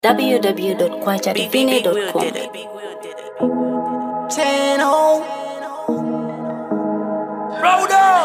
www.kwachadivine.com. Channel. Roll up.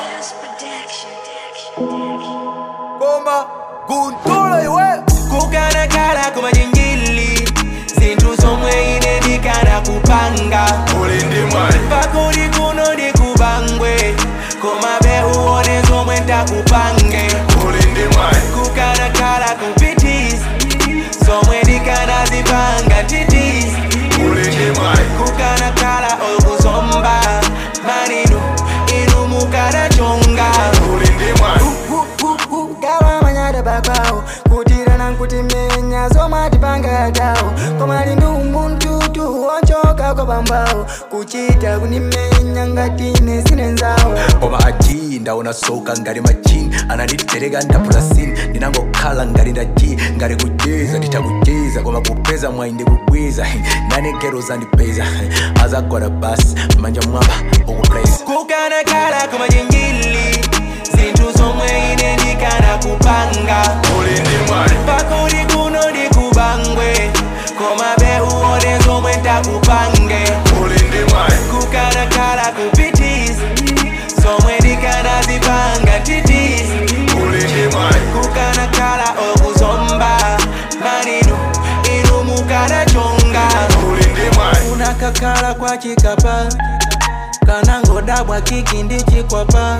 Bomba. Guntola iwe. Kukana kala kuma jingili. Zinthu zomwe ine ndikana kupanga. ulindi mwayi Pakuli kuno ndikubangwe. Koma behuone zomwe ndakupange. ulindi mwayi Kukana kala kupitisi. Zomwe ndikana zipanga titisi. ulindi mwayi kukana kala okuzomba maninu inu mukanachonga ulindi mwayi gawa manyada bakwawo kutirana nkuti menya zomatipanga yagawo komali ndi umuntu wonchoka kwa bambawo kuchita kunimenya ngatine sinenzawo koma aji ndaona soka ngati machini ananditereka ndapula sini ndinangokhala ngati ndaji ngati kujeza nditakujeza koma kupeza mwayi ndikubwiza nane gero zandipeza azagwada basi manja mwamba ukuplaza kukana kala kumajingili zinthu zomwe ine ndikana kupanga ulindi mwayi pakuli kuno ndikubangwe koma behuone zomwe ndakupange ulindi mwayi kukana kala kupitisi zomwe ndikana zipanga titisi ulindi mwayi kukana kala okuzomba maninu inu mukanachonga ulindi mwayi unakakhala kwa chikapa kanangodabwa kiki ndi chikwapa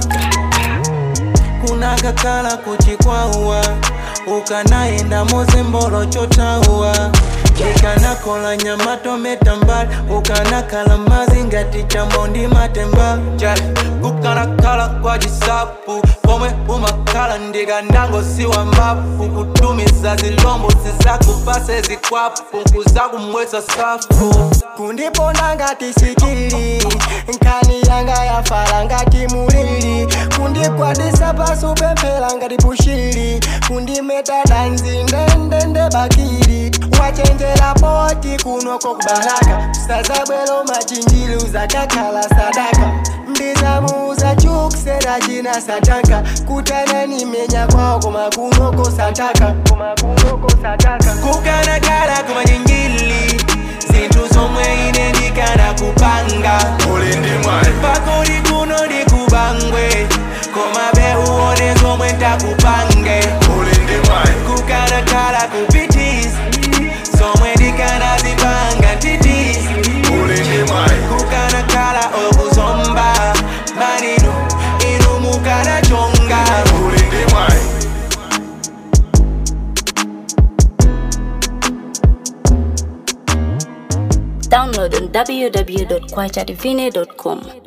kunakakhala kuchikwawa ukanayenda mozimbolo chotauwa ikanakola nyama tometa mbali ukanakhala mazi ngati chambo ndi matemba Ja, kukanakhala kwa chisapu pomwe umakhala ndikandangosiwa mbafu kutumiza zilombo zizakupase zikwapu kuzakumwesa safu kundiponda ngati sikili nkhani yanga yafala ngati mulili kundikwatisa pasi upemphera ngati pushili kundimeta danzi ndendende bakili wachenjera poti kunoko kubalaka sazabwelo machinjili uzakakhala sadaka ndizamuuza chukusera china sataka kutanani menya kwawo koma kunoko sataka koma kunoko sataka kukanakhala kumajingili zinthu zomwe ine ndikana kupanga ulindi mwayi pakuli kuno ndikubangwe koma behuone zomwe ndakupange ulindi mwayi kukanakhala kupitisi zomwe ndikana zipanga titisi ulindi mwayi kukanakhala okuzomba maninu inu mukanachonga ulindi mwayi Download on www.kwachadivine.com.